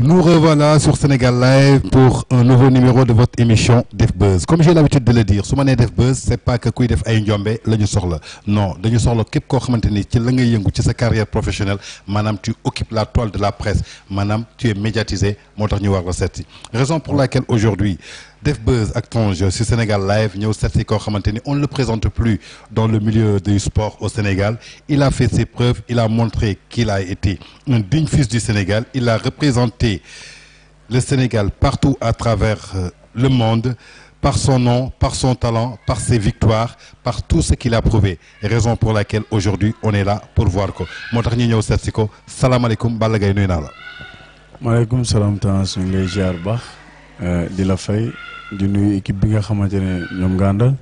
Nous revoilà sur Sénégal Live pour un nouveau numéro de votre émission Def Buzz comme j'ai l'habitude de le dire su ma nee Def Buzz c'est pas que kuy def ay njombe la ñu soxla non dañu soxla képp koo xamante ni ci la ngay yëngu ci sa carrière professionnelle maanaam tu occupes la toile de la presse maanaam tu es médiatisé moo tax ñu war la seet si raison pour laquelle aujourd'hui Def Buzz ak Tange sur Sénégal Live ñëw seet si koo xamante ni on ne le présente plus dans le milieu du sport au Sénégal il a fait ses preuves il a montré qu'il a été un digne fils du Sénégal il a représenté le Sénégal partout à travers euh, le monde par son nom par son talent par ses victoires par tout ce qu'il a prouvé raison pour laquelle aujourd'hui on est là pour voir ko moo tax ñu ñëw seet si ko salaamaaleykum Balla Gaye nuyu naa la. maaleykum salaam Tange ñu ngi lay ziar bu baax di la fay di nuyu équipe bi nga xamante ne ñoom nga àndal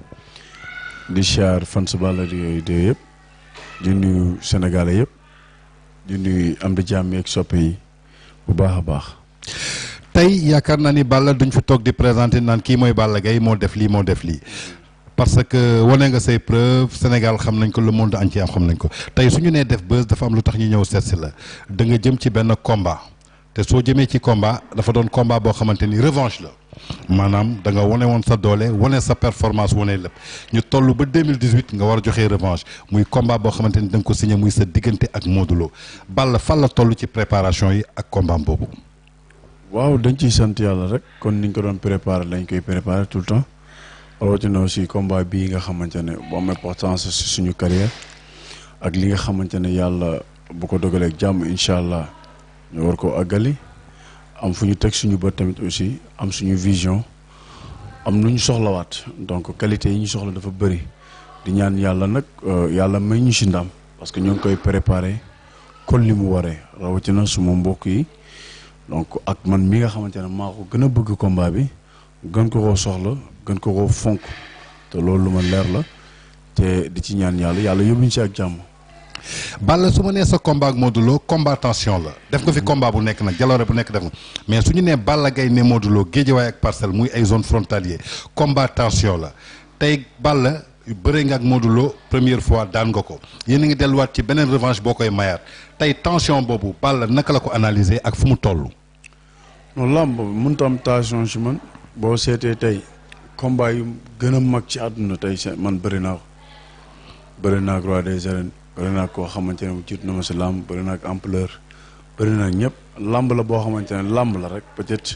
di ziar fans Balla Gaye de yëpp di nuyu sénégalais yëpp di nuyu am di jàmm yeeg soppe yi bu baax a baax. tey yaakaar naa ni Balla duñ fi toog di présenter naan kii mooy Balla Gaye moo def lii moo def lii parce que wane nga say preuve Sénégal xam nañ ko le monde entier xam nañ ko tey su ñu nee def buzz dafa am lu tax ñu ñëw seet si la da nga jëm ci benn combat te soo jëmee ci combat dafa doon combat boo xamante ni revanche la maanaam da nga wane woon sa doole wane sa performance wane lépp ñu toll ba 2018 nga war a joxee revanche muy combat boo xamante ni da nga ko signé muy sa diggante ak Modou Lo Balla fan la toll ci préparation yi ak combat boobu. waaw dañ ciy sant yàlla rek kon niñ ko doon préparer lañ koy préparer tout le temps rawatina aussi combat bii nga xamante ne bu am importance si suñu carrière ak li nga xamante ne yàlla bu ko dogalee jàmm incha allah ñu war ko àggali am fu ñu teg suñu bët tamit aussi am suñu vision am lu ñu soxlawaat donc qualité yi ñu soxla dafa bëri di ñaan yàlla nag yàlla may ñu si ndam parce que ñoo ngi koy préparer kon li mu waree rawatina suma mbokk yi. donc ak man mi nga xamante ne maa ko gën a bëgg combat bi gën ko koo soxla gën ko koo fonk te loolu lu ma leer la te di ci ñaan yàlla yàlla yóbbuñ ci ak jàmm. Balla su ma nee sa combat ak Modou Lo combat tension la def nga fi combat bu nekk nag jaloore bu nekk def nga mais su ñu nee Balla Gaye ne Modou Lo Guédiawaye ak Parcelles muy ay zone frontalier combat tension la tey Balla bëre nga ak Modou Lo première fois daan nga ko yéen a ngi delluwaat ci beneen revanche boo koy mayaat tey tension boobu Balla naka la ko analyser ak fu mu toll. non làmb mënut am tension ci man boo seetee tey combat yu gën a mag ci àdduna tey man bëri naa ko bëri naa ak roi des arènes bëri naa koo xamante ne jiitu na ma si làmb bëri naa ak ampleur bëri naa ñëpp làmb la boo xamante ne làmb la rek peut-être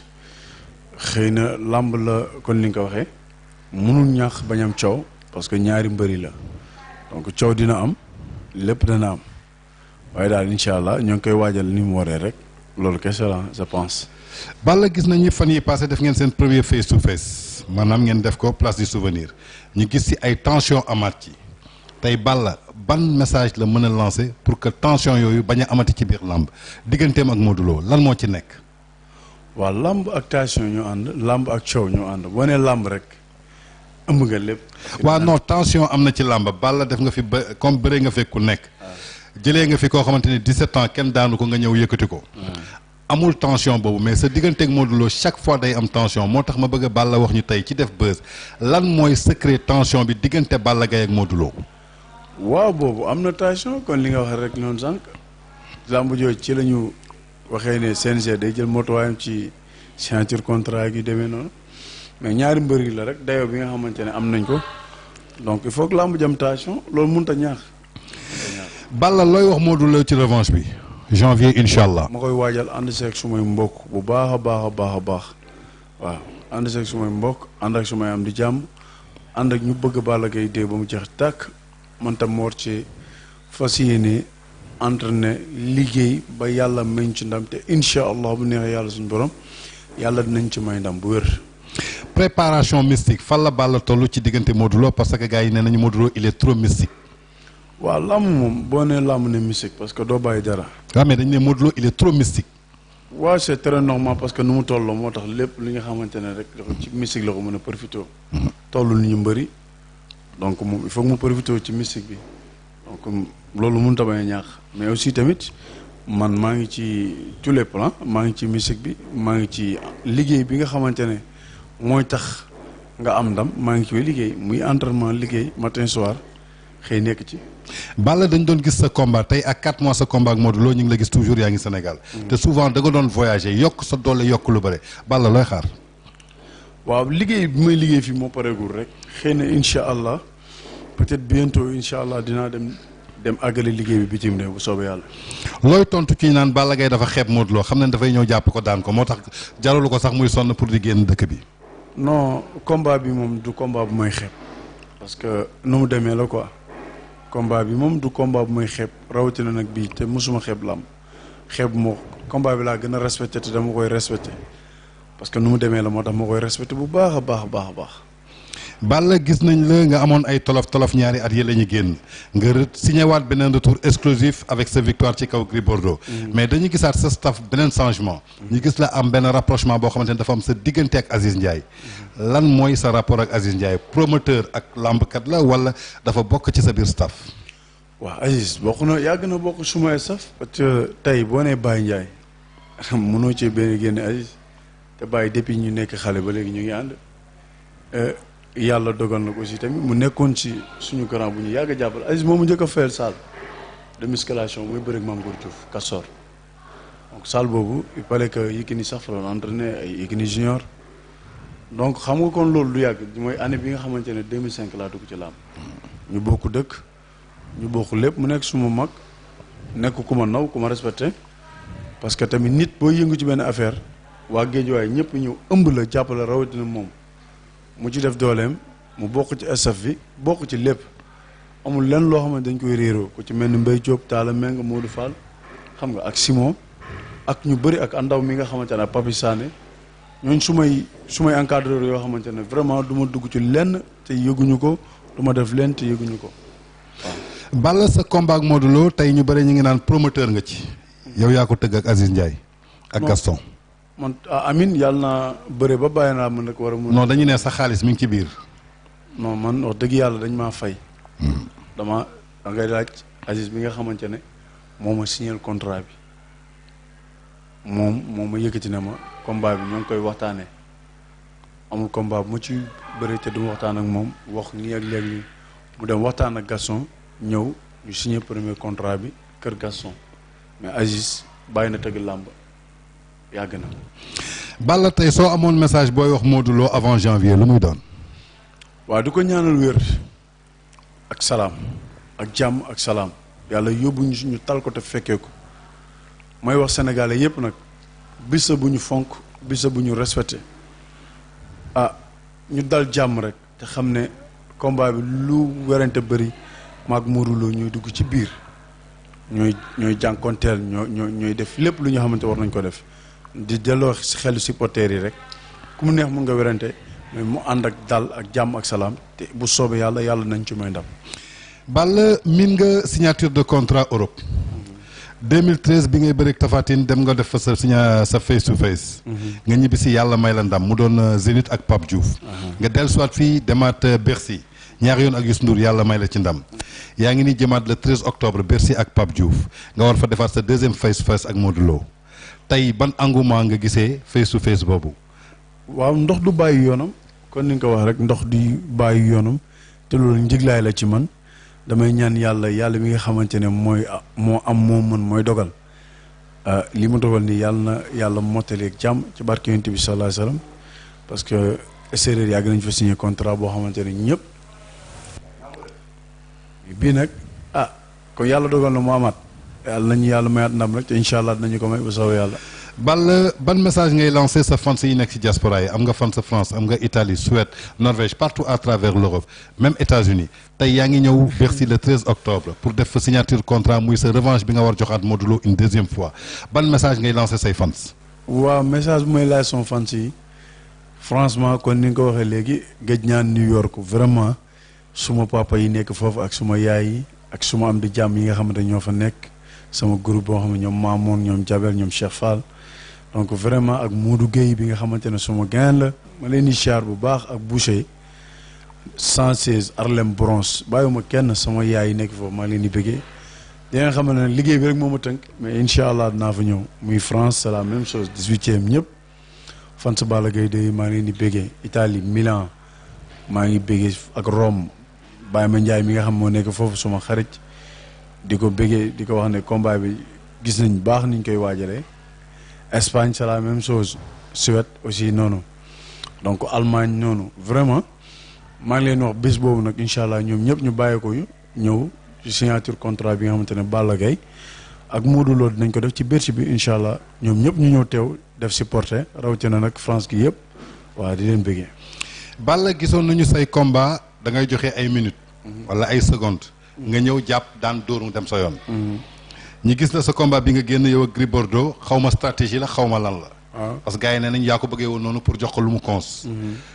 xëy na làmb la kon li nga ko waxee mënul ñàkk bañ am coow parce que ñaari mbëri la donc coow dina am lépp dana am waaye daal incha allah ñoo ngi koy waajal ni mu waree rek loolu kese la je pense. Balla gis nañu fan yi passé def ngeen seen premier face to face maanaam ngeen def ko place du souvenir ñu gis ci ay tension amaat ci tey Balla ban message la mën a lancer pour que tension yooyu bañ a amati ci biir làmb digganteem ak Modou Lo lan moo ci nekk. waaw làmb ak tension ñu ànd làmb ak coow ñu ànd boo nee làmb rek ëmb nga lépp. waaw non tension am na ci làmb Balla def nga fi ba comme bëre nga fekk ku nekk. jëlee nga fi koo xamante ni 17 ans kenn daanu ko nga ñëw yëkkati ko. amul tension boobu mais sa digganteeg Modou Lo chaque fois day am tension moo tax ma bëgg a Balla wax ñu tey ci def buzz lan mooy secret tension bi diggante Balla Gaye ak Modou Lo. waaw boobu am na tension kon li nga wax rek noonu sànq làmb jooju ci la ñu waxee ne CNG day jël motuwaayam ci signature contrat gi demee noonu mais ñaari mbër yi la rek dayoo bi nga xamante ne am nañ ko donc il faut que làmb jam tension loolu mënut a ñaax. Balla looy wax Modou Lo ci revanche bi. janvier incha allah. ma koy waajal ànd seeg sumay mbokk bu baax a baax a baax a baax waaw ànd seeg sumay mbokk ànd ak sumay am di jàmm ànd ak ñu bëgg Balla Gaye dee ba mu jeex tàkk man tam moo ci fas yéene entraîné liggéey ba yàlla meñ ci ndam te incha allah bu neexee yàlla suñu borom yàlla dinañ ci may ndam bu wér. préparation mystique fan la Balla toll ci diggante Modou Lo parce que gars yi nee nañu Modou Lo il est trop mystique. waaw làmb moom boo nee làmb ne mystique parce que doo bàyyi dara. waaw mais dañu ne Modou Lo il est trop mystique. waaw c'est très normal parce que nu mu tolloo moo tax lépp li nga xamante ne rek dafa ci mystique la ko mën a profité. tollul ni ñu mbëri donc moom il faut mu profité ci mystique bi donc loolu mënut a bañ a ñaax mais aussi tamit man maa ngi ci tous les plans maa ngi ci mystique bi maa ngi ci liggéey bi nga xamante ne mooy tax nga am ndam maa ngi ci liggéey muy entraînement liggéey matin soir. xëy nekk ci. Balla dañ doon gis sa combat tey ak 4 mois sa combat ak Modou Lo ñu ngi la gis toujours yaa ngi Sénégal. te souvent da nga doon voyager yokk sa doole yokk lu bëre Balla looy xaar. waaw liggéey bi may liggéey fii moo pareegul rek xëy na incha allah peut-être bientôt incha allah dinaa dem dem àggale liggéey bi bitim réew bu soobee yàlla. looy tontu ci naan Balla Gaye dafa xeeb Modou Lo xam ne dafay ñëw jàpp ko daan ko moo tax jaralu ko sax muy sonn pour di génn dëkk bi. non combat bi moom du combat bu may xeeb parce que nu mu demee la quoi combat bi moom du combat bu may xeeb rawatina nag bii te mosuma xeeb lam xeeb moo combat bi laa gën a respecté te dama koy respecté parce que nu mu demee la moo tax ma koy respecté bu baax a baax a baax a baax. Balla gis nañ la nga amoon ay tolof tolof ñaari at yi la ñu génn nga signé waat beneen retour exclusif avec sa victoire ci kaw Gris Bordeaux. mais dañu gisaat sa staff beneen changement. ñu gis la am benn rapprochement boo xamante ne dafa am sa diggante ak Aziz Ndiaye. lan mooy sa rapport ak Aziz Ndiaye promoteur ak làmbkat la wala dafa bokk ci sa biir staff. waaw Aziz bokk na yàgg na bokk sumay staff. parce que tey boo nee Baye Ndiaye mënoo ci benn génne Aziz te Baye depuis ñu nekk xale ba léegi ñu ngi ànd. yàlla dogal na ko aussi tamit mu nekkoon ci suñu grand bu ñu yàgg a jàppale Aziz moomu njëkk a fayal salle de musculation muy bëri ak Mame Goor Diouf Kassor donc salle boobu il fallait que Yékini sax fa doon entraîné ay Yékini junior donc xam nga kon loolu du yàgg mooy année bi nga xamante ne 2005 laa dugg ci làmb ñu bokk dëkk ñu bokk lépp mu nekk suma mag nekk ku ma naw ku ma respecté parce que tamit nit boo yëngu ci benn affaire waa Géejawaay ñëpp ñëw ëmb la jàppale rawatina moom. mu ci def dooleem mu bokk ci staff bi bokk ci lépp amul lenn loo xam ne dañ koy réeroo ku ci mel ni Mbaye Diop Talla Meng Modou Fall xam nga ak Simon ak ñu bëri ak andaw mi nga xamante ne Papi Sané ñooñ su may su may encadreur yoo xamante ne vraiment du ma dugg ci lenn te yëguñu ko du ma def lenn te yëguñu ko waaw. Balla sa combat ak Modou Lo tey ñu bëri ñu ngi naan promoteur nga ci. yow yaa ko tëgg ak Aziz Ndiaye. ak Gaston. man amin yàlla naa bëre ba bàyyi naa man nag war a mun non dañu ne sa xaalis mi ngi ci biir. non man wax dëgg yàlla dañ maa fay. dama da ngay laaj Aziz bi nga xamante ne moo ma signé contrat bi moom moo ma yëkkati ne ma combat bi ñoo ngi koy waxtaanee amul combat bu ma ci bëre te du ma waxtaan ak moom wax nii ak léegi mu dem waxtaan ak Gaston ñëw ñu signé premier contrat bi kër Gaston mais Aziz bàyyi na tëgg làmb yàgg na. Balla tey soo amoon message booy wax Modou Lo avant janvier lu muy doon. waaw di ko ñaanal wér ak salaam ak jàmm ak salaam yàlla yóbbu ñu ñu tal ko te fekkee ko may wax sénégalais yépp nag bis bu ñu fonk bis bu ñu respecté ah ñu dal jàmm rek te xam ne combat bi lu werante bëri maag Modou Lo ñooy dugg ci biir ñooy ñooy jànkonteel ñoo ñoo ñooy def lépp lu ñu xamante war nañ ko def di delloo si xelu supporters yi rek ku mu neex mun nga werante mais mu ànd ak dal ak jàmm ak salaam te bu soobee yàlla yàlla nañ ci may ndam. Balla min nga signature de contrat Europe. 2013 bi ngay bëreeg Tapha Tine dem nga def fa sa signa sa face to face. nga ñibbi si yàlla may la ndam mu doon Zénith ak Pape Diouf. nga dellusiwaat fii demaat Bercy ñaari yoon ak Youssou Ndour yàlla may la ci ndam. yaa ngi ni jëmaat le 13 octobre Bercy ak Pape Diouf nga war fa defaat sa deuxième face to face ak Modou Lo tey ban engouement nga gisee face to face boobu. waaw ndox du bàyyi yoonam kon ni nga ko wax rek ndox du bàyyi yoonam te loolu njëglaay la ci man damay ñaan yàlla yàlla mi nga xamante ne mooy moo am moo mën mooy dogal li mu dogal nii yàlla na yàlla mottali ak jàmm ci barke yonent bi sallallahu alayhi wasallam parce que séeréer yàgg nañ fa signé contrat boo xamante ne ñëpp bii nag ah kon yàlla dogal na mu amaat yàlla nañu yàlla mayaat ndam rek te incha allah dinañu ko may bu soobee yàlla. Balla ban message ngay lancé sa fans yi nekk ci diaspora yi am nga fans France am nga Italie Suède Norvège partout à travers l'Europe même États-Unis tey yaa ngi ñëw Bercy le 13 octobre pour def fa signature contrat muy sa revanche bi nga war joxaat Modou Lo une deuxième fois ban message ngay lancé say fans. waaw message bu may laaj son fans yi franchement kon ni nga ko waxee léegi gëj ñaan New York vraiment suma papa yi nekk foofu ak suma yaay yi ak suma am di jàmm yi nga xamante ñoo fa nekk sama groupe boo xam ne ñoom Mamoun ñoom Jabel ñoom Cheikh Fall. donc vraiment ak Modou Gueye bi nga xamante ne suma gain la ma leen di siyaar bu baax ak Boucher 116 Harlem Bronx bàyyiwuma kenn sama yaay yi nekk foofu maa leen di bëggee di nga xam ne liggéey bi rek moo ma tënk mais incha allah dinaa fa ñëw muy France c'est la même chose 18e ñëpp fan Balla Gaye de maa leen di bëggee Italie Milan maa ngi bëggee ak Rome Baye Ma Ndiaye mi nga xam moo nekk foofu suma xarit di ko bëggee di ko wax ne combat bi gis nañ baax niñ koy waajalee Espagne c'est la même chose Suède aussi noonu donc Allemagne noonu vraiment maa ngi leen wax bés boobu nag incha allah ñoom ñëpp ñu bàyyi ko ñëw ci signature contrat bi nga xamante ne Balla Gaye ak Modou Lo dinañ ko def ci Bercy bi incha allah ñoom ñëpp ñu ñëw teew def supporter rawatina nag France gi yëpp waaw di leen bëggee. Balla gisoon nañu say combat da ngay joxe ay minutes. wala ay secondes. nga ñëw jàpp daan dóor mu dem sa yoon. ñi gis na sa combat bi nga génn yow ak Gris Bordeaux xaw ma stratégie la xaw ma lan la. waaw parce que gars yi nee nañ yaa ko bëggee woon noonu pour jox ko lu mu cons.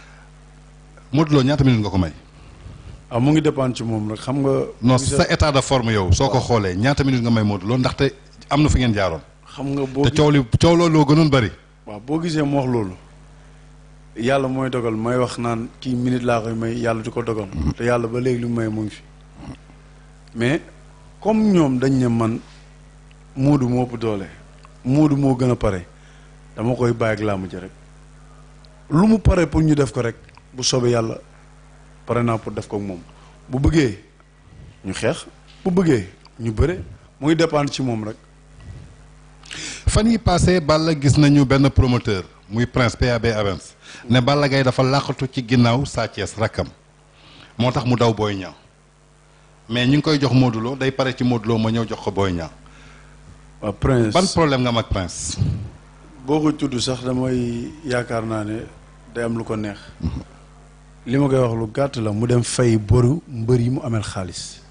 Modou Lo ñaata minutes nga ko may. ah mu ngi dépendre ci moom rek xam nga. non sa état de forme yow soo ko xoolee ñaata minutes nga may Modou Lo ndaxte am na fi ngeen jaaroon. xam nga boo te coow li coow looloo gënoon bëri. waaw boo gisee mu wax loolu yàlla mooy dogal may wax naan kii minute laa koy may yàlla di ko dogal. te yàlla ba léegi li mu may mu ngi fi. mais comme ñoom dañ ne man Moodu moo ëpp doole Moodu moo gën a pare dama koy bàyyi ak làmb ji rek lu mu pare pour ñu def ko rek bu soobee yàlla pare naa pour def ko ak moom bu bëggee ñu xeex bu bëggee ñu bëre mu ngi dépendre ci moom rek. fan yi passé Balla gis nañu benn promoteur muy Prince PAB Avance ne Balla Gaye dafa làqatu ci ginnaaw Sa Thiès rakkam moo tax mu daw Boy Niang mais ñu ngi koy jox Modou Lo day pare ci Modou Lo ma ñëw jox ko Boy Niang waaw Prince ban problème nga am ak Prince boo ko tudd sax damay yaakaar naa ne day am lu ko neex li ma koy wax lu gàtt la mu dem fay boru mbër yi mu amel xaalis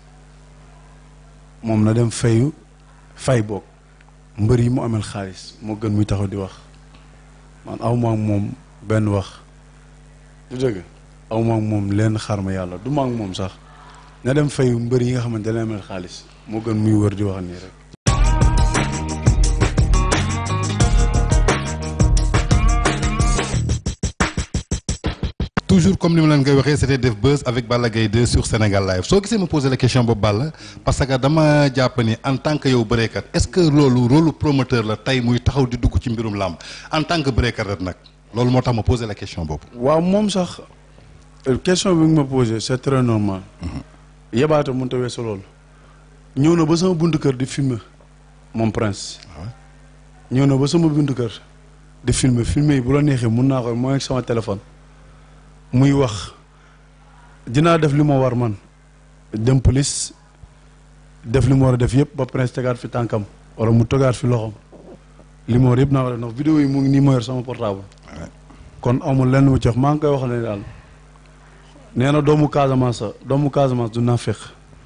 moom na dem fayu fay boog mbër yi mu amel xaalis moo gën muy taxaw di wax man aw ma ak moom benn wax du dëgg aw ma ak moom leen xar ma yàlla du ma ak moom sax na dem fayu mbër yi nga xamante ne amel xaalis moo gën muy wër di wax nii rek toujours comme ni ma leen koy waxee c'était def buzz avec Balla Gaye 2 sur Sénégal Live soo gisee ma poser la question boobu Balla parce que dama jàpp ni en tant que yow bëreekat est-ce que loolu rôle promoteur la tey muy taxaw di dugg ci mbirum làmb en tant que bëreekat rek nag loolu moo tax ma poser la question boobu. waaw moom sax question bi nga ma posé c'est très normal yebaate mënut a weesu loolu ñëw na ba sama buntu kër di filmer moom Prince ñëw na ba sama buntu kër di filmer filmer yi bu la neexee mun naa ko mooy ak sama téléphone muy wax dinaa def li ma war man dem police def li ma war a def yëpp ba Prince tegaat fi tànkam wala mu tegaat fi loxom li ma war yëpp naa ko def ndax vidéo yi mu ngi nii ma yor sama portable kon amul lenn mu ci wax maa ngi koy wax ne daal nee na doomu Casamance doomu Casamance du naafeq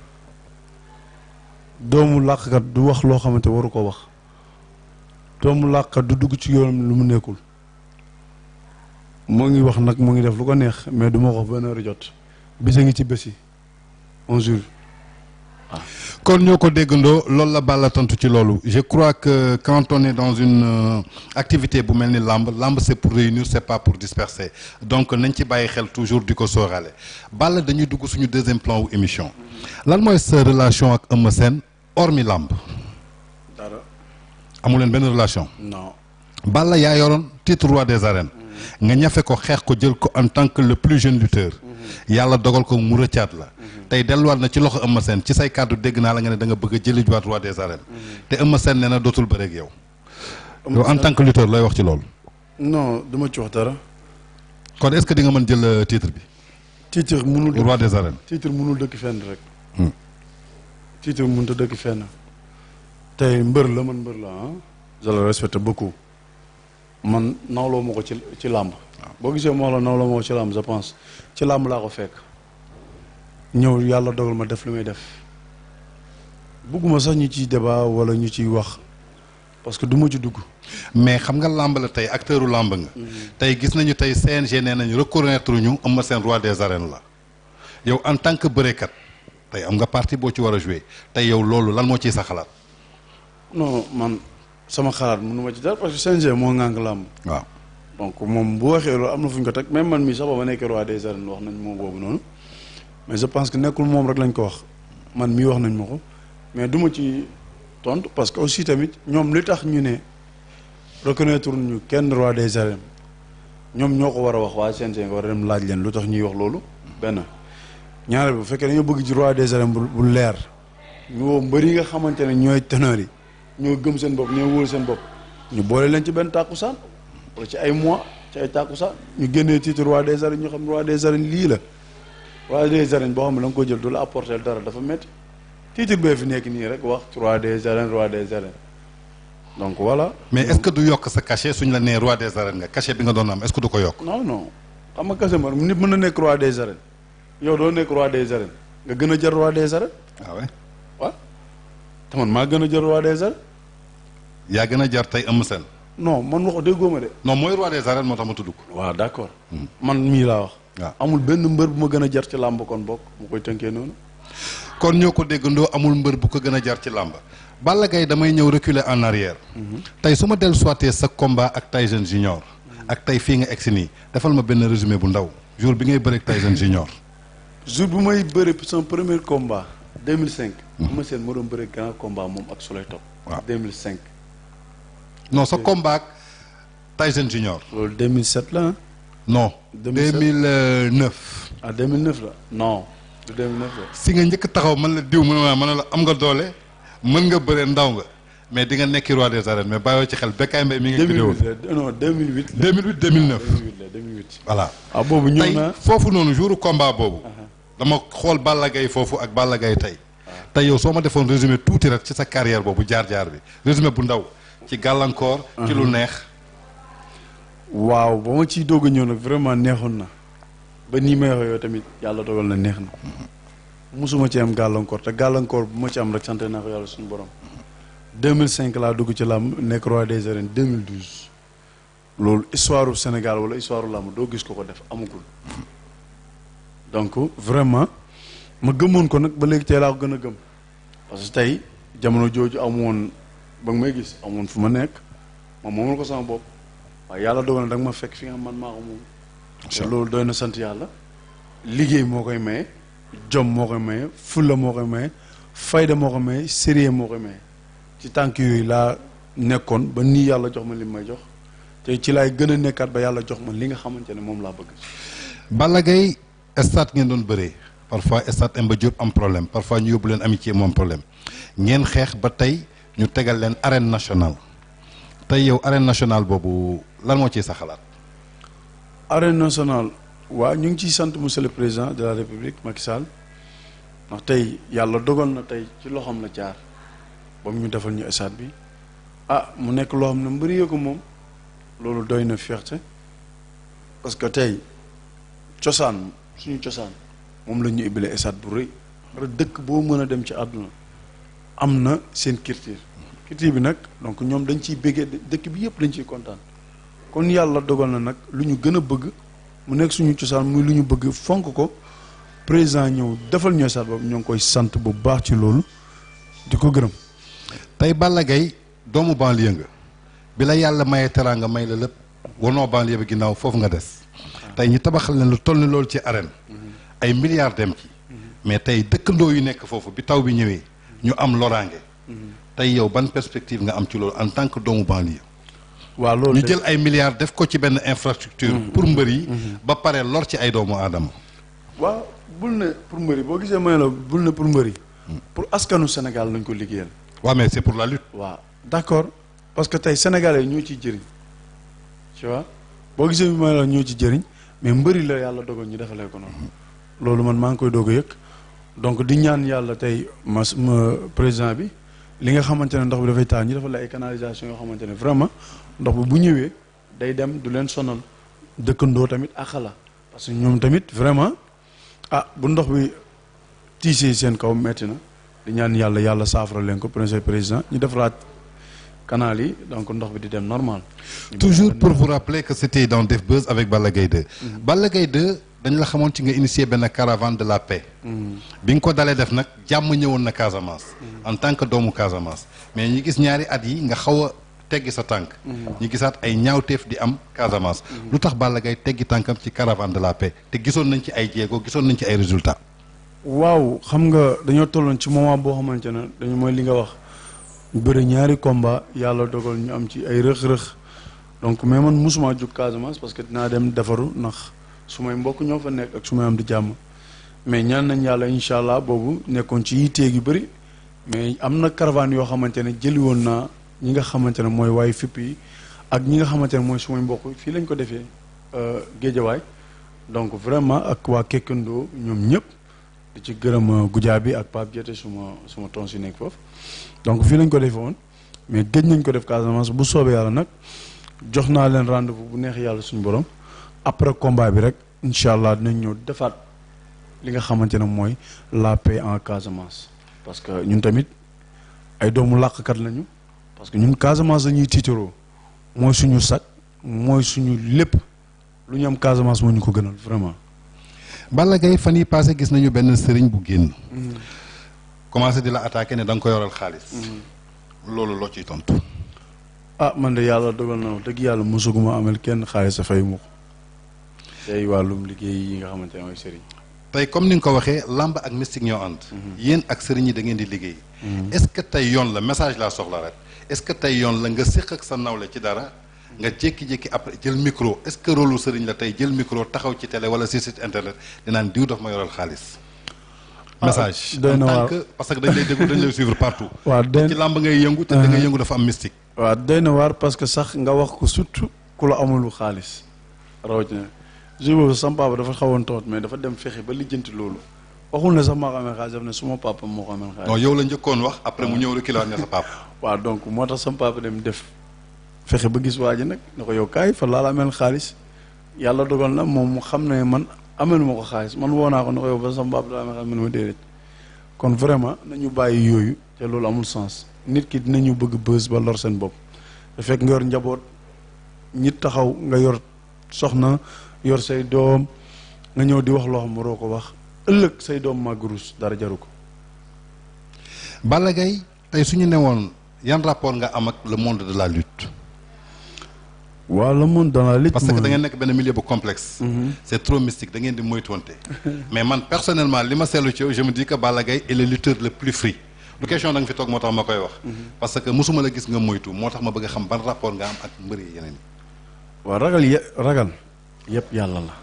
doomu làkkat du wax loo xamante waru ko wax doomu làkkat du dugg ci yoonam lu mu nekkul moo ngi wax nag mu ngi def lu ko neex mais du ma ko benn heure jot bisa ngi ci bés yi un jour kon ñoo ko déggandoo loolu la Balla tontu ci loolu je crois que quand on est dans une euh, activité bu mel ni làmb làmb c'est pour réunir c'est pas pour disperser donc nañ ci bàyyi xel toujours di ko sóoraale Balla dañuy dugg suñu deuxième plan wu émission lan mooy sa relation ak Eumeu Sène hormis làmb dara amu leen benn relation non Balla yaa yoroon titre roi des arènes nga ñafe ko xeex ko jël ko en tant que le plus jeune lutteur yàlla dogal ko mu rëccaat la tey delluwaat na ci loxo Eumeu Sène ci say kàddu dégg naa la nga ne da nga bëgg a jëli waat roi des arènes te Eumeu Sène nee na dootul bëre ak yow yow en tant que lutteur looy wax ci loolu non du ma ci wax dara kon est-ce que di nga mën jël euh, titre bi titre mënul roi des arènes titre mënul dëkk fenn rek Hmm. titre mënut a dëkk fenn tey mbër la man mbër la ah je le respecte beaucoup man nawloo ma ko ci ci làmb boo gisee moo la nawloo ma ko ci làmb je pense ci làmb laa ko fekk ñëw yàlla dogal ma def li may def bugguma sax ñu ciy débat wala ñu ciy wax parce que du ma ci dugg mais xam nga làmb la tey acteuru làmb nga tey gis nañu tey CNG nee nañu reconnaître ñu Eumeu Sène roi des arènes la yow en tant que bërekat tey am nga partie boo ci war a jouer tey yow loolu lan moo ciy sa xalaat non man sama xalaat mënu ma ci dara parce que CNG moo ŋànk làmb waaw donc moom bu waxee loolu am na fu ñu ko teg même man mii sax ba ma nekkee roi des arènes wax nañ moom boobu noonu mais je pense que nekkul moom rek lañ ko wax man mii wax nañ ma ko mais du ma ci tontu parce que aussi tamit ñoom li tax ñu ne reconnaître ñu kenn roi des arènes ñoom ñoo ko war a wax waa CNG nga war a dem laaj leen lu tax ñuy wax loolu benn ñaareel bu fekkee dañoo bëgg ci roi des arènes bu bu leer ñu woo mbër yi nga xamante ne ñooy teneur yi ñoo gëm seen bopp ñoo wóolu seen bopp ñu boole leen ci benn tàkkusaan wala ci ay mois ci ay tàkkusaan ñu génnee titre roi des arènes ñu xam roi des arènes lii la roi des arènes boo xam ne da nga ko jël du la apporter dara dafa métti titre bee fi nekk nii rek wax roi des arènes roi des arènes donc voilà. mais est-ce que du yokk sa cachet suñ la nee roi des arènes nga cachet bi nga doon am est-ce que du ko yokk. non non xam nga kese man nit mën na nekk roi des arènes yow doo nekk roi des arènes nga gën a jël roi des arènes waaw ouais. waaw te man maa gën a jël roi des arènes yaa gën a jar tey Eumeu Sène. non man wax déggoo ma de. non mooy roi des arènes moo tax ma tudd ko. waaw d'accord man mii laa wax. waaw amul benn mbër bu ma gën a jar ci làmb kon bokk mu koy tënkee noonu. kon ñoo ko déggandoo amul mbër bu ko gën a jar ci làmb Balla Gaye damay ñëw reculer en arrière tey su ma dellu soitee sa combat ak Tyson Junior ak tey fii nga egsi nii defal ma benn résumé bu ndaw jour bi ngay bëreeg Tyson Junior jour bu may bëri son premier combat 2005. ma seen ma doon bëri grand combat moom ak Souley Top. Waaw. 2005. non sa combat ak Tyson Junior loolu 2007 la ah. non 2007. 2009 ah 2009 la non du 2009 la. si nga njëkk taxaw man la diw mu ne ma man la am nga doole mën nga bëre ndaw nga mais di nga nekki roi des arènes mais bàyyoo ci xel Bécaye Mbaye mi ngi vidéo 2008 la non 2008 la. 2008 2009 2008 la 2008. voilà ah boobu ñëw tey na foofu noonu jouru combat boobu dama xool Balla Gaye foofu ak Balla Gaye tey tey yow soo ma defoon résumé tuuti rek ci sa carrière boobu jaar-jaar bi résumé bu ndaw ci gàllankoor ci lu neex waaw ba ma ciy doog a ñëw nag vraiment neexoon na ba nii may waxee yow tamit yàlla dogal na neex na musuma ci am gàllankoor te gàllankoor bu ma ci am rek sant naa ko yàlla suñu borom 2005 laa dugg ci làmb nekk roi des arènes 2012 loolu histoire u Sénégal wala histoire u làmb doo gis ko ko def amagul donc vraiment ma gëmoon ko nag ba léegi tey laa ko gën a gëm parce que tey jamono jooju amoon ba nga may gis amoon fu ma nekk ma moomal ko sama bopp waaye yàlla dogal na da nga ma fekk fi nga xam man maa ko moom te loolu doy na sant yàlla liggéey moo koy maye jom moo koy maye fulla moo koy maye fayda moo koy maye sérieux moo koy maye ci tànk yooyu laa nekkoon ba nii yàlla jox ma li may jox te ci laay gën a nekkaat ba yàlla jox ma li nga xamante ne moom laa bëgg Balla Gaye stade ngeen doon bëree parfois stade Demba Diop am problème parfois ñu yóbbu leen amitié moom problème ngeen xeex ba tey ñu tegal leen arène nationale tey yow arène nationale boobu lan moo ciy sa xalaat arène nationale waa ñu ngi ciy sant monsieur le président de la république Macky Sall ndax tey yàlla dogal na tey ci loxoom la jaar ba mu ñu defal ñu stade bi ah mu nekk loo xam ne mbëri yee ko moom loolu doy na fierté parce que tey cosaan suñu cosaan moom la ñu ibile stade bu rëy parce que dëkk boo mën a dem ci àdduna am na seen culture culture bi nag donc ñoom dañ ciy béggee dëkk bi yëpp dañ ciy kontaan kon yàlla dogal na nag lu ñu gën a bëgg mu nekk suñu cosaan muy lu ñu bëgg fonk ko président ñëw defal ñooy saat boobu ñoo ngi koy sant bu baax ci loolu di ko gërëm tey Balla Gaye doomu banlieue nga bi la yàlla mayee teraanga may la lépp wanoo banlieue bi ginnaaw foofu nga des tey ñu tabaxal leen lu toll ni loolu ci arène ay milliards dem ci mais tey dëkkandoo yu nekk foofu bi taw bi ñëwee ñu am loraange tey yow ban perspective nga am ci loolu en tant que doomu banlieue waaw loolu ñu jël ay milliards def ko ci benn infrastructure pour mbër yi ba pare lor ci ay doomu aadama waaw bul ne pour mbëri boo gisee may la bul ne pour mbëri pour askanu Sénégal nañ ko liggéeyal waaw mais c'est pour la lutte waaw d'accord parce que tey sénégalais ñoo ciy jëriñ tu vois boo gisee bi may la ñoo ci jëriñ mais mbëri la yàlla dogal ñu defalee ko noonu loolu man maa ngi koy doog a yëg donc di ñaan yàlla tey ma ma président bi li nga xamante ne ndox bi dafay taal ñu defal la ay canalisation yoo xamante ne vraiment ndox bi bu ñëwee day dem du leen sonal dëkkandoo tamit ak la parce que ñoom tamit vraiment ah bu ndox bi tiisee seen kaw metti na di ñaan yàlla yàlla saafara leen ko premier président ñu defaraat canal yi donc ndox bi di dem normal. toujours pour vous rappeler que c'était dans Def Buzz avec Balla Gaye 2 Balla Gaye 2 dañ la xamoon ci nga initier benn caravane de la paix bi nga ko dalee def nag jàmm ñëwoon na Casamance en tant que doomu Casamance mais ñi gis ñaari at yi nga xaw a teggi sa tànk ñu gisaat ay ñaawteef di am Casamance lu tax Balla Gaye teggi tànkam ci caravane de la paix te gisoon nañ ci ay jéego gisoon nañ ci ay résultats waaw xam nga dañoo tolloon ci moment boo xamante ne dañu mooy li nga wax ñu bëri ñaari combat yàlla dogal ñu am ci ay rëx-rëx donc mais man musuma jóg Casamance parce que dinaa dem defaru ndax su may mbokk ñoo fa nekk ak su may am di jàmm mais ñaan nañ yàlla incha allah boobu nekkoon ci yitteeg yu bëri mais am na caravane yoo xamante ne jëli woon naa ñi nga xamante ne mooy waaye fipp yi ak ñi nga xamante ne mooy sumay mbokk fii lañ ko defee géejawaay donc vraiment ak waa Kekkandoo ñoom ñëpp di ci gërëm gujaa bi ak Pape Diété suma suma tons si nekk foofu donc fii lañ ko defee woon mais gëj nañ ko def Casamance bu soobee yàlla nag jox naa leen rendez-vous bu neex yàlla suñu borom après combat bi rek incha allah dinañ ñëw defaat li nga xamante ne mooy la paix en Casamance. parce que ñun tamit ay doomu làqkat lañu parce que ñun Casamance dañuy tiitaroo mooy suñu sac mooy suñu lépp lu ñu am Casamance moo ñu ko gënal vraiment. Balla Gaye fan yi passé gis nañu benn sëriñ bu génn. commencé di la attaqué ne da nga ko yoral xaalis. loolu loo ciy tontu. ah man de yàlla dogal na dëgg yàlla mosuguma amel kenn xaalis a fay mu ko tey wàllum liggéey yi nga xamante ne mooy sëriñ. tey comme ni nga ko waxee lamb ak mystique ñoo ànd. yéen ak sëriñ yi da ngeen di liggéey. est-ce que tey yoon la message laa soxla rek est-ce que tey yoon la nga séq ak sa nawle ci dara nga jékki-jékki après jël micro est-ce que rôle lu sëriñ la tey jël micro taxaw ci télé wala si site internet dinaan diw daf ma yoral xaalis. message doy na en tant waar que parce que dañ lay déglu dañ lay suivre partout. waaw doy ci lamb ngay yëngu te da ngay yëngu dafa am mystique. waaw doy na waar parce que sax nga wax ko surtout ku la amulu xaalis rawatina jour boobu sama papa dafa xawoon toot mais dafa dem fexe ba lijjanti loolu waxul ne sax maa ko amee xaalis daf ne suma papa moo ko amee xaalis. non yow la njëkkoon wax après mu ñëw reculer ne sa papa. waaw donc moo tax sama papa dem def fexe ba gis waa ji nag ne ko yow kaay fa laa la ameel xaalis yàlla dogal na moom mu xam ne man amelu ma ko xaalis man woo naa ko ne ko yow ba sama papa la amee xaalis man ma déedéet kon vraiment nañu bàyyi yooyu te loolu amul sens nit ki dinañu bëgg bës ba lor seen bopp te fekk nga yor njaboot ñit taxaw nga yor soxna yor say doom nga ñëw di wax loo xam waroo ko wax ëllëg say doom màgg ruus dara jaru ko Balla Gaye tey su ñu newoon yan rapport nga am ak le monde de la lutte. waaw le monde dans la lutte parce que mooy- da ngeen nekk benn milieu bu complexe. c'est trop mystique da ngeen di moytuwante. mais man personnellement li ma seetlu ci yow je me dis que Balla Gaye est le lutteur le plus free. du question da nga fi toog moo tax ma koy wax. parce que mosuma la gis nga moytu moo tax ma bëgg a xam ban rapport nga am ak mbër yi yeneen yi. waaw ragal ye ragal yëpp yàlla la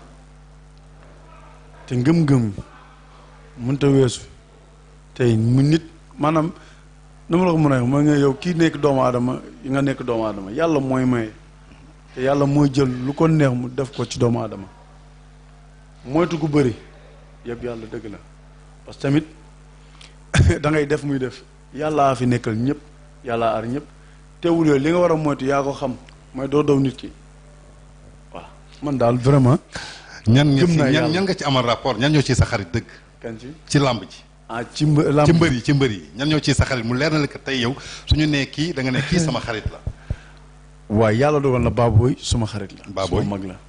te ngëm-ngëm mënta weesu tey mu nit maanaam nu ma la ko mën a wax mooy nga yow kii nekk doomu aadama yi nga nekk doomu aadama yàlla mooy maye te yàlla mooy jël lu ko neex mu def ko ci doomu aadama moytu gu bëri yëpp yàlla dëgg la parce que tamit da ngay def muy def yàllaa fi nekkal ñëpp yàllaa ar ñëpp teewul yooyu li nga war a moytu yaa ko xam mooy doo daw nit ki waaw man daal vraiment. ñan nga Gëm ci naa ñan yàlla. ñan nga ci amal rapport ñan ñoo ciy sa xarit dëgg. kan ci ci làmb ji. ah ci mbë lamb ci mbër yi ci mbër yi ñan ñoo ciy sa xarit mu leer na la que tey yow suñu nee kii da nga ne kii sama xarit la. waaw yàlla dogal na Baboy suma xarit la. Baboy. suma mag la.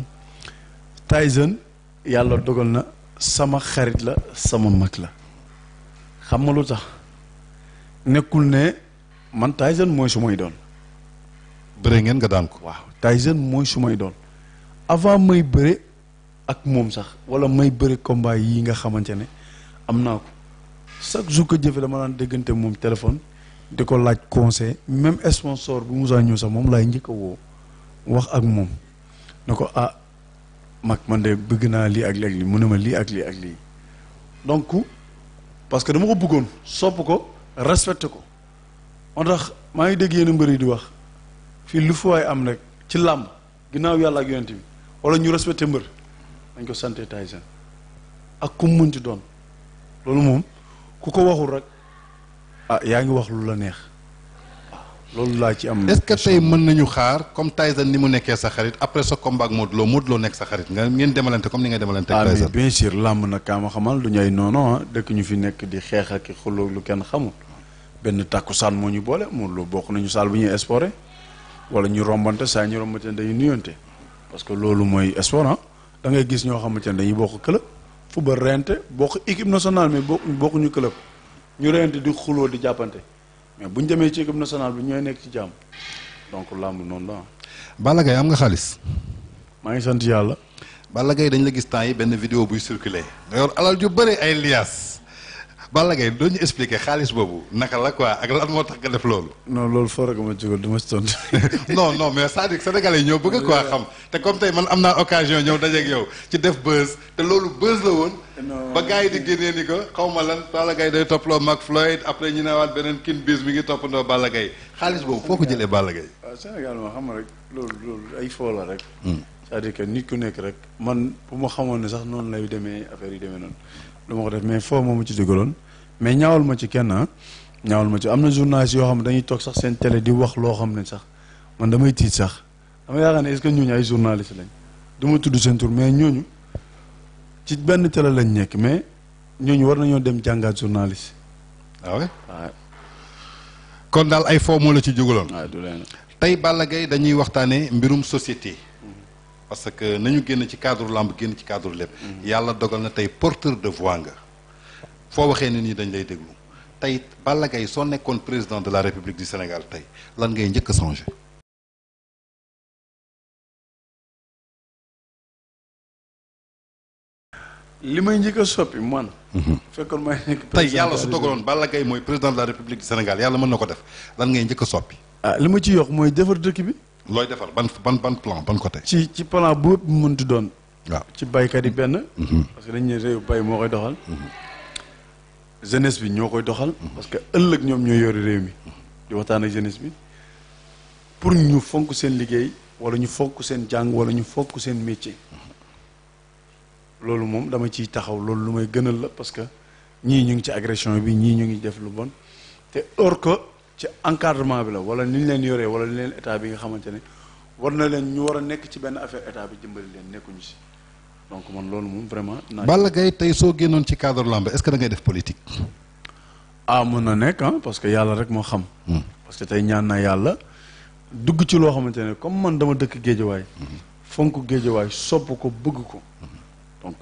Tyson yàlla dogal na sama xarit la sama mag la xam nga lu tax nekkul ne man Tyson mooy su may doon. bëre ngeen nga daan ko. waaw Tyson mooy su may doon avant may bëre ak moom sax wala may bëre combat yi nga xamante ne am naa ko chaque jour que jëfe dama daan déggante moom téléphone di ko laaj conseil même sponsor bu musaa ñëw sax moom laay njëkk a woo wax ak moom ne ko ah mag man de bëgg naa lii ak lii ak lii mu ne ma lii ak lii ak lii donc parce que dama ko bëggoon sopp ko respecté ko moo tax maa ngi dégg yenn mbër yi di wax fii lu fa waay am rek ci làmb ginnaaw yàlla ak yonent bi wala ñu respecté mbër dañ ko santé Tyson ak ku mu mënti doon loolu moom ku ko waxul rek ah yaa ngi wax lu la neex waaw loolu laa ci am. est-ce que tey mën nañu xaar comme Tyson ni mu nekkee sa xarit après sa combat ak Modou Lo Modou Lo nekk sa xarit nga ngeen demalante comme ni nga demalante ah ak mais Tyson. bien sûr làmb nag kaa ma xamal du ñu ay noono ah dëkk ñu fi nekk di xeex ak xuloo lu kenn xamul benn tàkkusaan moo ñu boole Modou Lo bokk nañu saal bu ñuy sporé wala ñu rombante saa ñu rombante ne dañuy nuyonte parce que loolu mooy sport ah da ngay gis ñoo xamante ne dañuy bokk club football rente bokk équipe nationale mais bokk bokkuñu club ñu rente di xuloo di jàppante mais bu ñu demee ci équipe nationale bi ñooy nekk ci jàmm donc làmb noonu la ah. Balla Gaye am nga xaalis. maa ngi sant yàlla. Balla Gaye dañ la gis temps yi benn vidéo buy circulé nga yor alal ju bëri ay liaas Balla Gaye doo ñu expliquer xaalis boobu naka la quoi ak lan moo tax nga def loolu. non loolu foo rek ma jógal du ma si tontu. non non mais c'est-à-dire que sénégalais yi ñoo bëgg quoi xam te comme tey man am naa occasion ñëw dajeeg yow ci def buzz te loolu buzz la woon. Non. ba gars yi di génnee ni ko xaw ma lan Balla Gaye day topploo Mac Floyd après ñu newaat beneen kin bis mi ngi toppandoo Balla Gaye xaalis boobu foo ko jëlee Balla Gaye. waaw Sénégal moo xam nga rek loolu loolu ay foo la rek. c'est-à-dire que nit ku nekk rek man bu ma xamoon ne sax noonu lay demee affaire yi demee noonu du ma ko def mais foo moomu ci dugaloon mais ñaawal ma ci kenn ah ñaawal ma ci am na journaliste yoo xam ne dañuy toog sax seen télé di wax loo xam ne sax man damay tiit sax dama yaakaar ne est-ce que ñooñu ay journaliste lañ du ma tudd seen tur mais ñooñu ci benn télé lañ nekk mais ñooñu war nañoo dem jàngaat journaliste ah ouais waaw kon daal ay foo moo la ci jugaloon. waaw du leen tey Balla Gaye dañuy waxtaanee mbirum société parce que nañu génn ci cadre lamb génn ci cadre lépp yàlla dogal na tey porteur de voix nga foo waxee nit ñi dañ lay déglu tey Balla Gaye soo nekkoon président de la République du Sénégal tey lan ngay njëkk a changé li may njëkk a soppi man. fekkoon may nekk tey président yàlla de su la dogaloon Balla Gaye mooy président de la République du Sénégal yàlla mën na ko def lan ngay njëkk a soppi ah li ma ci yokk mooy defar dëkk bi looy defar ban ban ban plan ban côté ci ci plan bu ëpp mënti doon waaw ci baykat yi benn parce que dañ ne réew bay moo koy doxal jeunesse bi ñoo koy doxal parce que ëllëg ñoom ñoo yore réew mi di waxtaan ak jeunesse bi pour ñu fonk seen liggéey wala ñu fonk seen jàng wala ñu fonk seen métier loolu moom dama ciy taxaw loolu lu may gënal la parce que ñii ñu ngi ci agression bi ñii ñu ngi def lu bon te or que ci encadrement bi la wala ni ñu leen yoree wala ni leen état bi nga xamante ne war na leen ñu war a nekk ci benn affaire état bi jëmbali leen nekkuñu si donc man loolu moom vraiment. naa Balla Gaye tey soo génnoon ci cadre lamb est-ce que da ngay def politique ah mën na nekk ah parce que yàlla rek moo xam. parce que tey ñaan naa yàlla dugg ci loo xamante ne comme man dama dëkk géejawaay fonk géejawaay sopp ko bëgg ko donc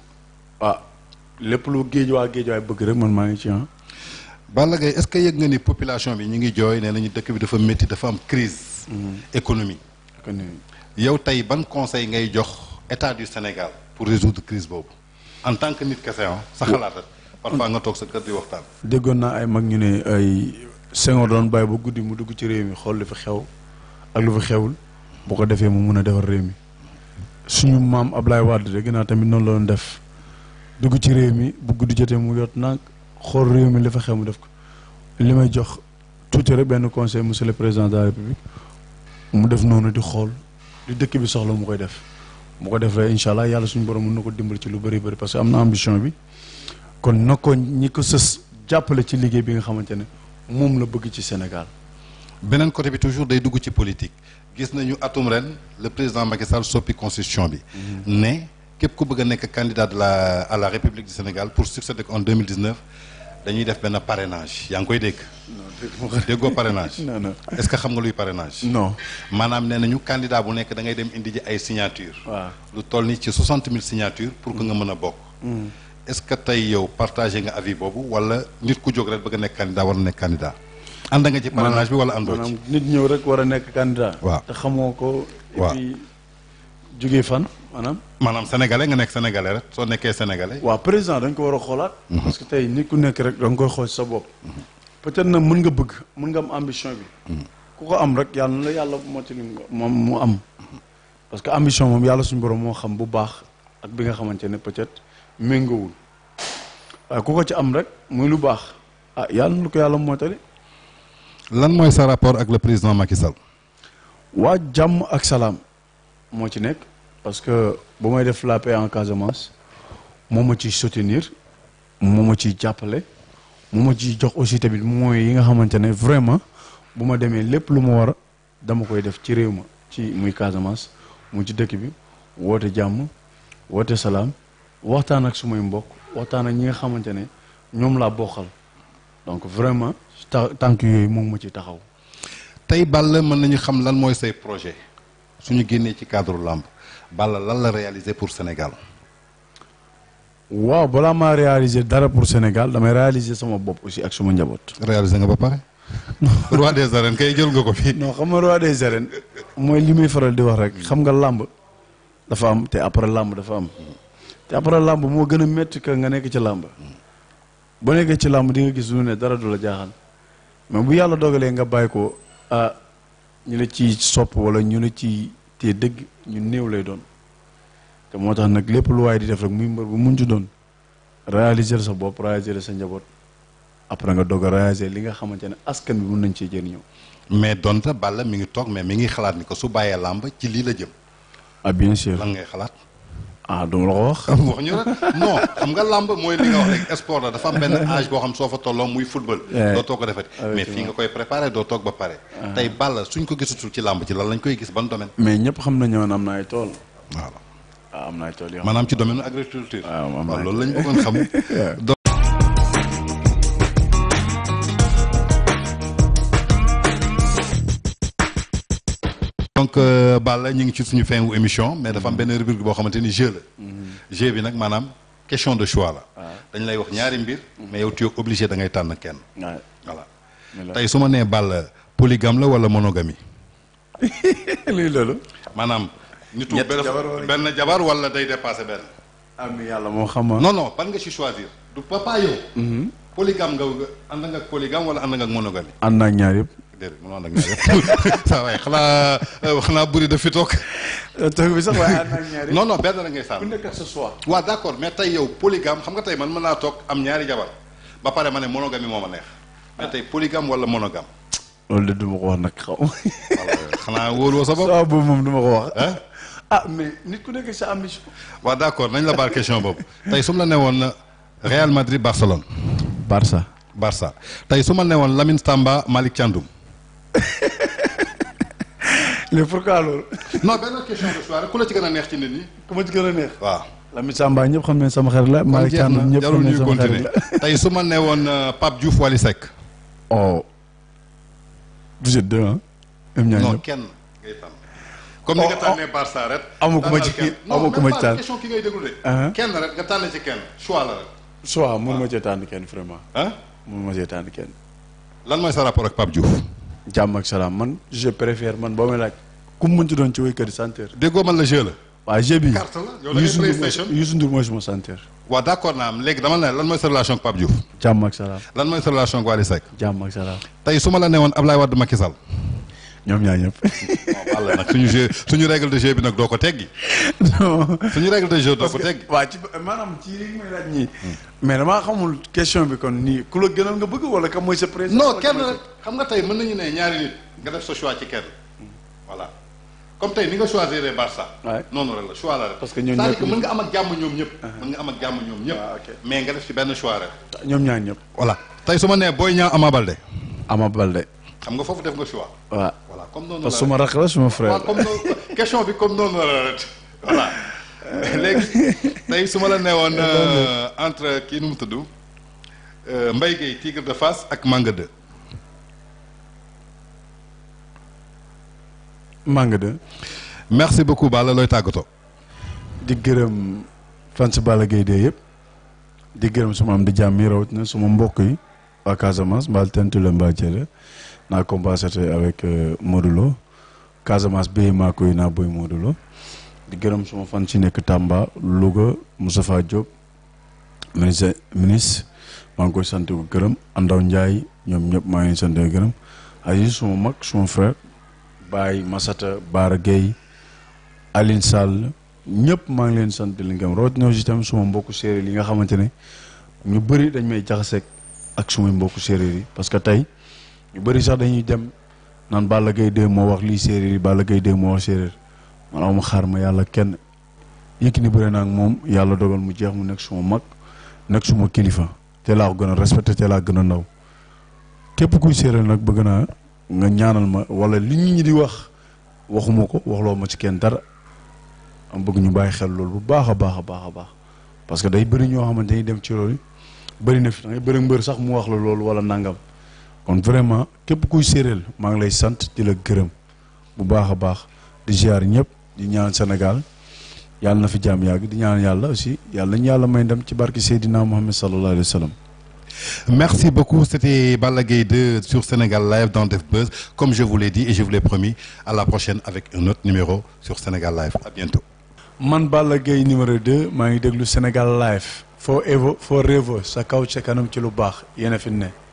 ah lépp lu géejawaay géejawaay bëgg rek man maa ngi ci ah. Balla Gaye est-ce que yëg nga ni population bi ñu ngi jooy nee nañu dëkk bi dafa métti dafa am crise économie kon ni yow tey ban conseil ngay jox état du Sénégal pour résoudre crise boobu en tant que nit kese ah sa xalaat rek parfois nga toog sa kër di waxtaan déggoon naa ay mag ñu ne ay Senghor doon bàyyi ba guddi mu dugg ci réew mi xool lu fi xew ak lu fi xewul bu ko defee mu mun a defar réew mi suñu maam Ablaye Wade dégg naa tamit noonu la doon def dugg ci réew mi bu guddi jotee mu yot nag xool réew mi li fa xew mu def ko li may jox tuuti rek benn conseil monsieur le président de la république mu def noonu di xool li dëkk bi soxla mu koy def mu ko defee incha allah yàlla suñu borom mën na ko dimbali ci lu bëri bëri parce que am na ambition bi kon na ko ñi ko sës jàppale ci liggéey bi nga xamante ne moom la bëgg ci Sénégal. beneen côté bi toujours day dugg ci politique gis nañu atum ren le président Macky Sall soppi constitution bi ne képp ku bëgg a nekk candidat de la à la République du Sénégal pour succéder en 2019 dañuy def benn parrainage yaa ngi koy dégg déggoo parrainage non non est-ce que xam nga luy parrainage non. maanaam nee nañu candidat bu nekk da ngay dem indi ji ay signature waaw lu toll ni ci 60 000 signatures pour que nga mën a bokk est-ce que tey yow partagé nga avis boobu wala nit ku jóg rek bëgg a nekk candidat war na nekk candidat ànd nga ci parrainage bi wala àndoo ci maanaam nit ñëw rek war a nekk candidat. Waaw. te xamoo ko. et Waaw. puis jógee fan maanaam. maanaam sénégalais nga nekk sénégalais rek soo nekkee sénégalais waaw président dañ ko war a xoolaat. parce que tey nit ku nekk rek da nga koy xool sa bopp. peut-être nag mën nga bëgg mën nga am ambition bi. ku ko am rek yàlla na la yàlla mottali nga moom mu am. parce que ambition moom yàlla suñu borom moo xam bu baax ak bi nga xamante ne peut-être méngoowul waaye ku ko ci am rek muy lu baax ah yàlla na ko yàlla mottali. lan mooy sa rapport ak le président Macky Sall waa jàmm ak salaam moo ci nekk parce que bu may def la paix en Casamance moo ma ciy soutenir moo ma ciy jàppale moo ma ciy jox aussi tamit mooy yi nga xamante ne vraiment bu ma demee lépp lu ma war a dama koy def ci réew ma ci muy Casamance mu ci dëkk bi woote jàmm woote salaam waxtaan ak sumay mbokk waxtaan ak ñi nga xamante ne ñoom laa bokkal donc vraiment ta tànk yooyu moom ma ci taxaw. tey Balla mën nañu xam lan mooy say projet suñu génnee ci cadre lamb Balla lan la réaliser pour Sénégal waaw balaa maa réaliser dara pour Sénégal damay réaliser sama bopp aussi ak suma njaboot. réaliser nga ba pare roi des arènes kay jël nga ko fii non xam nga roi des arènes mooy li muy faral di wax rek xam nga làmb dafa am te après làmb dafa am te après làmb moo gën a métti que nga nekk ci làmb boo nekkee ci làmb di nga gis lu ne dara du la jaaxal mais bu yàlla dogalee nga bàyyi ko ah ñu la ci sopp wala ñu la ci te dëgg ñu néew lay doon te moo tax nag lépp lu waaye di def rek muy mbër bu mun ci doon réaliser sa bopp réaliser sa njaboot après nga doog a réaliser li nga xamante ne askan bi mun nañ cee jëriñoo. mais donte Balla mi ngi toog mais mi ngi xalaat ni ko su bàyyee làmb ci lii la jëm ah bien sûr lan ngay xalaat ah duma la ko wax. wax ñu rek non xam nga làmb mooy li nga wax rek sport la dafa am benn âge boo xam soo fa tolloo muy football doo toog ko defati mais fii nga koy préparé doo toog ba pare tey Balla suñ ko gisatul ci làmb ci lan lañ koy gis ban domaine mais ñëpp xam nañu woon am na ay tool. voilà ah am na ay tool yoo xam maanaam ci domaine agriculture waaw am na waaw ay loolu lañ bëggoon xam donc donc euh, Balla ñu ngi ci suñu fin wu émission mais dafa am benn rubrique boo xamante ni jeu la jeu bi nag maanaam question de choix la dañ lay wax ñaari mbir mais yow tu es obligé da ngay tànn kenn waaw voilà mais la- tey su ma nee Balla polygame la wala monogamie lii loolu. maanaam nitu Ñett benn jabar wala- benn jabar wala day dépassé benn am yàlla moo xam ma. non non ban nga ci choisir du papa yow polygame nga nga ànd nga ak polygame wala ànd nga ak monogamie ànd naa ak ñaar yëpp. déedéet mënoo ànd ak ñaar yëpp saa waay xanaa xanaa bëri daf fi toog toog bi sax waaye ànd naa ak ñaar yëpp. non non benn rek ngay ku sànn nekk ak sa choix. waaw d' accord mais tey yow polygame xam nga tey man mën naa toog am ñaari jabar ba pare ma ne monogamie moo ma neex mais tey polygame wala monogame loolu de du ma ko wax nag xaw ma. voilà xanaa wóoluwoo sa bopp waaw boobu moom du ma ko wax. ah ah mais nit ku nekk sa ambition. waaw d' accord nañ la baal question boobu tey su ma la newoon Real Madrid Barcelone Barça. Barça tey su ma newoon Lamine Tamba Malick Thiandoum léegi pourquoi loolu. non benn question de choix rek ku la ci gën a neex ci nit ñi ku ma ci gën a neex. waaw Lamine Samba ñëpp xam ne sama xarit la. kon Malick jeex na Thiandoum ñëpp jarul xam ne ñuy sama xarit continuer la. tey su ma newoon euh, Pape Diouf Wally Seck oh. vous êtes deux ah. ñoom ñaar non ñëpp. kenn ngay tànn comme ni nga Oh, tànnee Barça rek amu ku ma tànnal ci kenn. amu non ku même ma ci pas tànn. question ki ngay déglu de Uh-huh. kenn rek nga tànn ci kenn choix la rek soit mënu ma cee tànn kenn vraiment. ah mënu ma cee tànn kenn. lan mooy sa rapport ak Pape Diouf jàmm ak salaam man je préfère man boo may laaj. ku mu mënti doon ci wéykat yi centre. déggoo man la jeu la waa jeu bi. carte la yow da ngay Youssou Ndour mooy PlayStation Youssou Ndour mooy suma centre. waaw d' accord naa am léegi dama ne lan mooy sa relation ak Pape Diouf jàmm ak salaam. lan mooy sa relation ak Wally Seck jàmm ak salaam. tey su ma la newoon Ablaye Wade Macky Sall ñoom ñaar ñëpp. non walla nag suñu jeu suñu règle de jeu bi nag doo ko teggi non. suñu règle de jeu doo ko teggi waa ci maanaam ci li may laaj ñii. mais damaa xamul question bi kon nii ku la gënal nga bëgg wala kam mooy sa président. non wala kenn kam mooy rek xam nga tey mën nañu ne ñaari nit nga def sa choix ci kenn voilà comme tey ni nga choisir Barça Ouais. noonu rek la choix la rek Parce que ñoom c'est-à-dire ñëpp que mën nga am ak jàmm ñoom ñëpp mën nga am ak jàmm ñoom ñëpp Ah, ok. mais nga def ci benn choix rek sa- ñoom ñaar ñëpp. voilà tey su ma nee Boy Niang Ama Baldé Ama Baldé. xam nga foofu def nga choix waaw. voilà comme noonu parce la que suma rakk la suma waaw frère. comme noonu question bi comme noonu la rek voilà léegi tey su ma la neewoon euh, entre kii nu mu tudd euh, Mbaye Gueye Tigre de Fass ak Manga 2 Manga de. merci beaucoup Balla looy tàggatoo di gërëm fans Balla Gaye de yëpp. di gërëm suma am di jàmm yi rawatina suma mbokk yi. waa Casamance mbaal tentu la mbaa jële naa compensaté avec euh, Modou Lo Casamance béy maa koy naa boy Modou Lo di gërëm suma fan ci nekk Tamba Louga Moustapha Diop ministre ministre maa ngi koy sant ko gërëm Andaw Ndiaye ñoom ñëpp maa ngi sant ko gërëm Aziz suma mag suma frère Baye Massata Baara Gueye Aline Sall ñëpp maa ngi leen sant di leen gërëm rawatina aussi tamit suma mbokku séeréer yi nga xamante ne ñu bëri dañ may jaxaseeg ak sumay mbokku séeréer yi parce que tey ñu bëri sax dañuy dem naan Balla Gaye 2 moo wax lii séeréer yi Balla Gaye 2 moo wax séeréer man aw ma xaar ma yàlla kenn Yékini bëre naa ak moom yàlla dogal mu jeex mu nekk suma mag nekk suma kilifa te laa ko gën a respecté te laa gën a ndaw képp kuy séeréer nag bëgg naa nga ñaanal ma wala li nit ñi di wax waxuma ko waxloo ma ci kenn dara am bëgg ñu bàyyi xel loolu bu baax a baax a baax a baax parce que day bëri ñoo xamante ni dem ci loolu bëri na fi da ngay bëri mbër sax mu wax la loolu wala nangam kon vraiment képp kuy séeréel maa ngi lay sant di la gërëm bu baax a baax di ziar ñëpp di ñaan Sénégal yàlla na fi jàmm yàgg di ñaan yàlla aussi yàlla ñu yàlla may ndam ci barki Seydina Mohamed sallallahu alayhi wa sallam. Merci beaucoup. C'était Balla Gaye 2 sur Sénégal Live dans Def Buzz. Comme je vous l'ai dit et je vous l'ai promis, à la prochaine avec un autre numéro sur Sénégal Live. À bientôt. man Balla Gaye numéro 2 maa ngi déglu Sénégal live forever forever sa kaw ca kanam ci lu baax yéen a fi ne